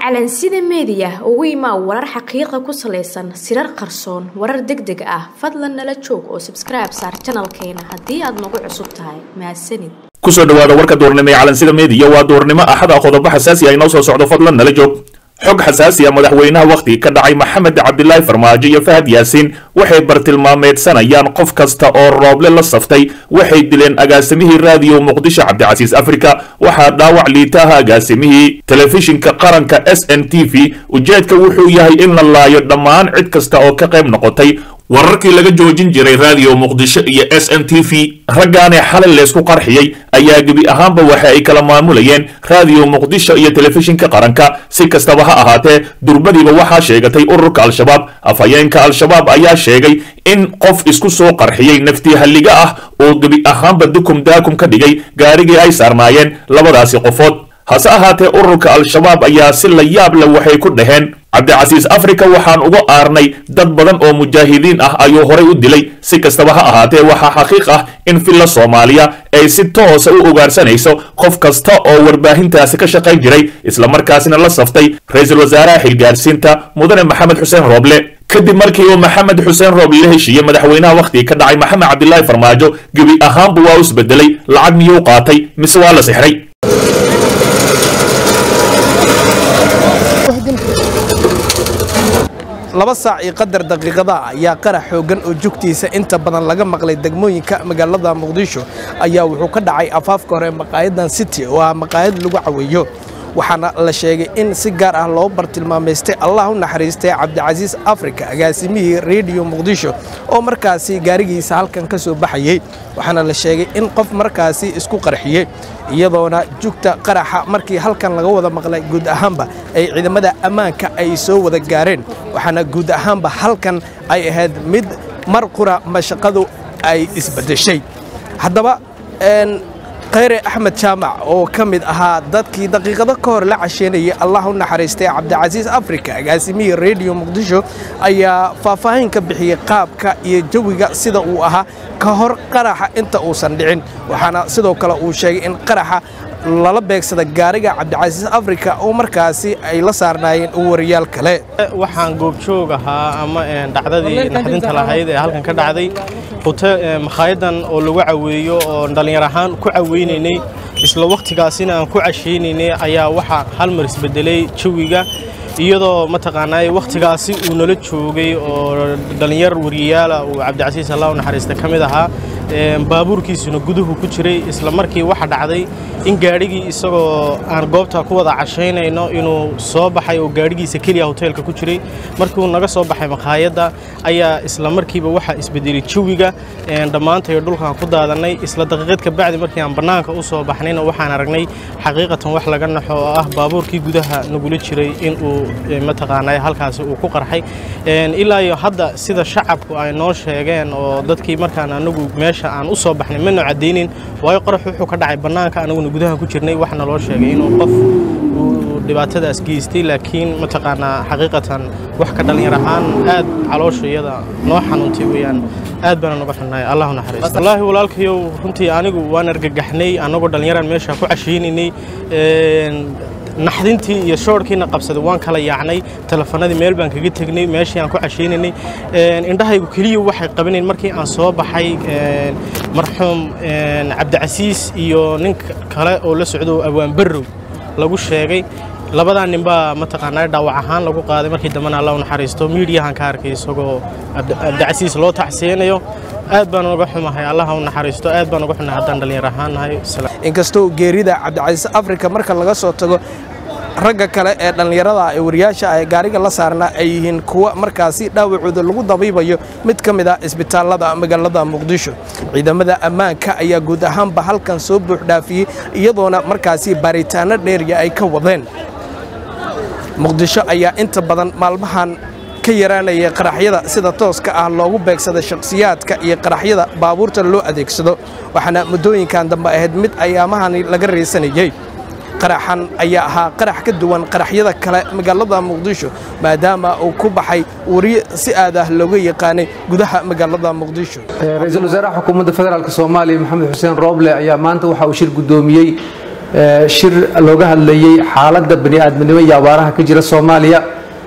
calansida meediya ugu imaa warar xaqiiqa ku salaysan sirar qarsoon warar deg deg ah fadlan nala joog oo sabskribe saar janalkeena haddii aad nagu cusub tahay mahadsanid kusoo dhawaada warka duurnimo ee calansida meediya waa duurnimo axada qodobo xasaasi ah inoo soo socdo fadlan nala joog xog xasaasi ah madaxweynaha wakhtiga ka dhacay maxamed cabdilaahi farmaajo iyo fahad yaasiin waxay bartilmaameedsanayaan qof kasta oo rooble la saftay waxay dileen agaasimihii raadiyo muqdisho cabdicasiis afrika waxaa dhaawac liitaha agaasimihii telefishinka qaranka s n t v ujeedka wuxuu yahay in la laayo dhammaan cid kasta oo ka qayb noqotay wararkii laga joojin jiray raadiyo muqdisho iyo s n t v raggaanee xalay leysku qarxiyey ayaa gebi ahaanba waxa ay kala maamulayeen raadiyo muqdisho iyo telefishinka qaranka si kastaba ha ahaatee durbadiiba waxaa sheegatay ururka al-shabaab afhayeenka al-shabaab ayaa sheegay in qof isku soo qarxiyey naftii halliga ah oo gebi ahaanba dukum daakum ka dhigay gaarigii ay saarnaayeen labadaasi qofood hase ahaatee ururka al-shabaab ayaa si la yaab leh waxay ku dhaheen cabdicasiis afrika waxaan uga aarnay dad badan oo mujaahidiin ah ayuu horay u dilay si kastaba ha ahaatee waxaa xaqiiq ah in villa soomaaliya ay si toosa u ugaarsanayso qof kasta oo warbaahintaasi ka shaqayn jiray islamarkaasina la saftay ra-iisul wasaaraha xilgaarsiinta mudane maxamed xuseen rooble kadib markii uu maxamed xuseen rooble la heshiiyey madaxweynaha wakhtiga ka dhacay maxamed cabdilaahi farmaajo gebi ahaanba waa u isbedelay lacag miyuu qaatay mise waa la sixray laba saac iyo qadar daqiiqada ayaa qarax xooggan oo jugtiisa inta badan laga maqlay degmooyinka magaalada muqdisho ayaa wuxuu ka dhacay afaafka hore maqaayadan city oo ah maqaayad lagu caweeyo waxaana la sheegay in si gaar ah loo bartilmaamaystay allah u naxariistay cabdicasiis afrika agaasimihii rediyo muqdisho oo markaasi gaarigiisa halkan ka soo baxayey waxaana la sheegay in qof markaasi isku qarxiyey iyadoona jugta qaraxa markii halkan laga wada maqlay guud ahaanba ay ciidamada ammaanka ay soo wada gaareen waxaana guud ahaanba halkan ay ahayd mid mar qura mashaqadu ay isbedeshay haddaba khayre axmed jaamac oo ka mid ahaa dadkii daqiiqado ka hor la casheynayay allah u naxariistay cabdicasiis afrika agaasimihii rediyo muqdisho ayaa faahfaahin ka bixiyey qaabka iyo jawiga sida uu ahaa ka hor qaraxa inta uusan dhicin waxaana sidoo kale uu sheegay in qaraxa lala beegsada gaariga cabdicasiis afrika oo markaasi ay la saarnaayeen wariyaal kale waxaan goobjoog ahaa ama dhacdadii naxdinta lahayd ee halkan ka dhacday makhaayaddan oo lagu caweeyo oo dhallinyar ahaan ku caweynaynay isla wakhtigaasina aan ku cashaynaynay ayaa waxaa hal mar isbedelay jawiga iyadoo mataqaanaa wakhtigaasi uu nala joogay oo dhallinyar wariyayaala uu cabdicasiis allah u naxariista ka mid ahaa baabuurkiisuna guduhu ku jiray isla markii waxa dhacday in gaadhigii isagoo aan goobta ku wada cashaynayno inuu soo baxay oo gaadhigiisa keliya hoteelka ku jiray markii uu naga soo baxay makhaayadda ayaa isla markiiba waxaa isbedelay jawiga dhammaantayo dhulkaan ku daadannay isla daqiiqad ka bacdi markii aan bannaanka u soo baxnayna waxaan aragnay xaqiiqatan wax laga naxo oo ah baabuurkii gudaha nagula jiray inuu mataqaanaa halkaasi uu ku qarxay ilaa iyo hadda sida shacabku ay noo sheegeen oo dadkii markaan anagu meesha aan u soo baxnay mana caddaynin waayo qorax wuxuu ka dhacay bannaanka anaguna gudaha ku jirnay waxna loo sheegay inuu qof uu dhibaatadaas geystay laakiin mataqaanaa xaqiiqatan wax ka dhallinyar ahaan aad caloosha iyada noo xanuuntay weeyaan aad baana noga xunnaay allahu naxariisto wallaahi walaalkayow runtii anigu waan argagaxnay annagoo dhallinyaraan meesha ku cashaynaynay naxdintii iyo shoorkiina qabsaday waan kala yaacnay telefanadii meel baan kaga tegnay meeshii aan ku cashaynaynay indhahaygu keliya waxay qabanayn markii aan soo baxay marxuum cabdicasiis iyo nin kale oo la socdo awaan barrow lagu sheegay labadaa ninbaa mataqaanaa dhaawac ahaan lagu qaaday markii dambena alla u naxariisto miidiyahan ka arkay isagoo cabdicasiis loo tacsiyeynayo aad baan uga xumahay allaha u naxariisto aad baan uga xunahay haddaan dhallinyar ahaan nahay inkastoo geerida cabdicasiis afrika marka laga soo tago ragga kale ee dhallinyarada ee wariyaasha ee gaariga la saarnaa ay yihiin kuwa markaasi dhaawacooda lagu dabiibayo mid ka mid ah isbitaallada magaalada muqdisho ciidamada ammaanka ayaa guud ahaanba halkan soo buuxdhaafiyey iyadoona markaasi baaritaanno dheeriya ay ka wadeen muqdisho ayaa inta badan maalmahan ka yaraanaya qaraxyada sida tooska ah loogu beegsada shakhsiyaadka iyo qaraxyada baabuurta loo adeegsado waxaana muddooyinkan dambe ahayd mid ayaamahani laga raysanayey qaraxan ayaa ahaa qarax ka duwan qaraxyada kale magaalada muqdisho maadaama uu ku baxay wariye si aad ah looga yaqaanay gudaha magaalada muqdisho ra-iisul wasaaraha xukuumadda federaalk soomaaliya maxamed xuseen rooble ayaa maanta waxa uu shir guddoomiyey shir looga hadlayey xaaladda bani aadminimo iyo abaaraha ka jira soomaaliya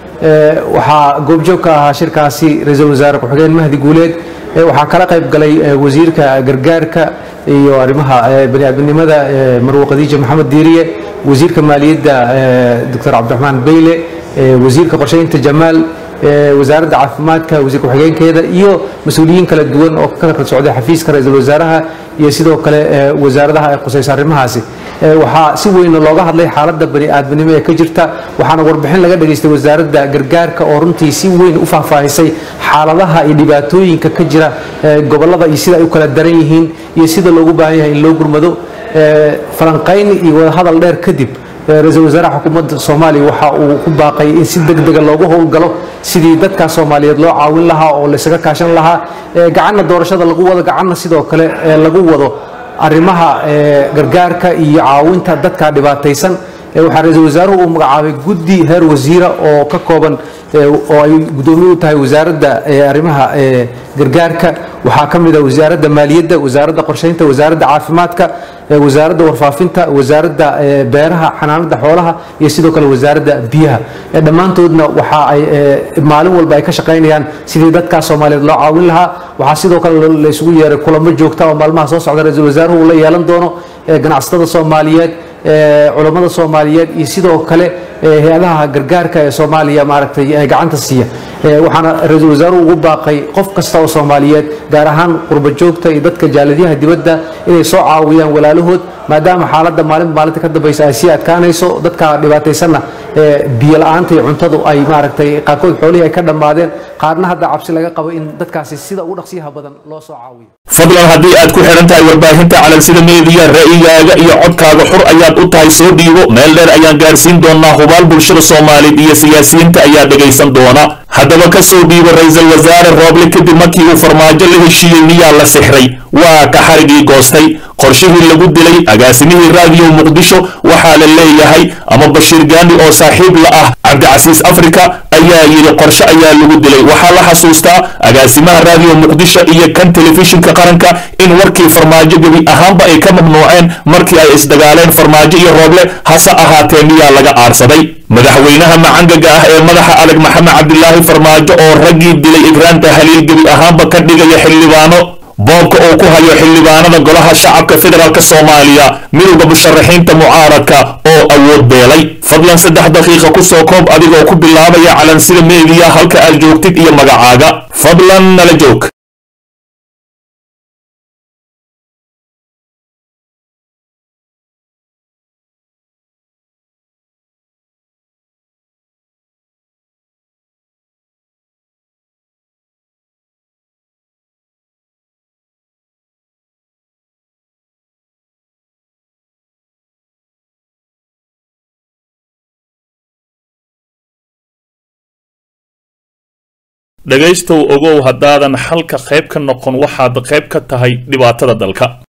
waxaa goobjoog ka ahaa shirkaasi ra-iisul wasaare ku-xigeen mahdi guuleed waxaa kala qayb galay wasiirka gargaarka iyo arrimaha bani aadminimada marwo khadiija maxamed diiriye wasiirka maaliyadda doctor cabdiraxmaan beyle wasiirka qorsheynta jamaal wasaaradda caafimaadka wasiir ku-xigeenkeeda iyo mas-uuliyiin kala duwan oo ka kala socday xafiiska ra-iisul wasaaraha iyo sidoo kale wasaaradaha ay khusaysa arrimahaasi waxaa si weyn looga hadlay xaaladda bani aadminimo ee ka jirta waxaana warbixin laga dhageystay wasaaradda gargaarka oo runtii si weyn u faahfaahisay xaaladaha iyo dhibaatooyinka ka jira gobollada iyo sida ay u kala daran yihiin iyo sida loogu baahan yahay in loo gurmado falanqayn iyo wadahadal dheer kadib ra-iisul wasaaraha xukuumadda soomaaliya waxa uu ku baaqay in si deg dega loogu howlgalo sidii dadka soomaaliyeed loo caawin lahaa oo laysaga kaashan lahaa gacanna doorashada lagu wado gacanna sidoo kale lagu wado arrimaha gargaarka iyo caawinta dadka dhibaataysan waxaa ra-iisul wasaaruhu uu magacaabay guddi heer wasiira oo ka kooban oo ay guddoomiye u tahay wasaaradda arrimaha gargaarka waxaa ka mid ah wasaaradda maaliyadda wasaaradda qorsheynta wasaaradda caafimaadka wasaaradda warfaafinta wasaaradda beeraha xanaanada xoolaha iyo sidoo kale wasaaradda biyaha dhammaantoodna waxa ay maalin walba ay ka shaqaynayaan sidii dadkaa soomaaliyeed loo caawin lahaa waxaa sidoo kale la isugu yeeray kulamo joogta oo maalmaha soo socda ra-iisul wasaaruhu uu la yeelan doono ganacsatada soomaaliyeed culammada soomaaliyeed iyo sidoo kale hay-adaha gargaarka ee soomaaliya maaragtay gacanta siiya waxaana ra-iisul wasaaruhu ugu baaqay qof kasta oo soomaaliyeed gaar ahaan qurba joogta iyo dadka jaalidyaha dibadda inay soo caawiyaan walaalahood maadaama xaaladda maalin maalinta ka dambaysa ay sii adkaanayso dadka dhibaataysanna biyo la-aanta iyo cuntadu ay maaragtay qaarkood xoolihii ay ka dhammaadeen qaarna hadda cabsi laga qabo in dadkaasi sida ugu dhaqsiyaha badan loo soo caawiyo fadlan haddii aad ku xidhan tahay warbaahinta calansida meediya ra'yigaaga iyo codkaaga xur ayaad u tahay soo dhiibo meel dheer ayaan gaarsiin doonaa hubaal bulshada soomaaliyeed iyo siyaasiyiinta ayaa dhegaysan doona haddaba ka soo dhiibo ra-iisul wasaare rooble kadib markii uu farmaajo la heshiiyey miyaa la sixray waa ka xarigii goostay qorshihii lagu dilay agaasimihii raadiyo muqdisho waxaa la leeyahay ama bashiir gaani oo saaxiib la ah cabdicasiis afrika ayaa yidhi qorshe ayaa lagu dilay waxaa la xasuustaa agaasimaha raadiyo muqdisho iyo kan telefishinka qaranka in warkii farmaajo gebi ahaanba ay ka mamnuuceen markii ay isdagaaleen farmaajo iyo rooble hase ahaatee miyaa laga aarsaday madaxweynaha macangaga ah ee madaxa adag maxamed cabdilaahi farmaajo oo raggii dilay igraanta haliil gebi ahaanba ka dhigaya xildhibaano boobka uu ku hayo xildhibaanada golaha shacabka federaalk soomaaliya midowda musharaxiinta mucaaradka oo awood beelay fadlan saddex daqiiqa ku soo koob adigoo ku bilaabaya calansida meediya halka aad joogtid iyo magacaaga fadlan nala joog dhegaystow ogow haddaadan xalka qayb ka noqon waxaad qayb ka tahay dhibaatada dalka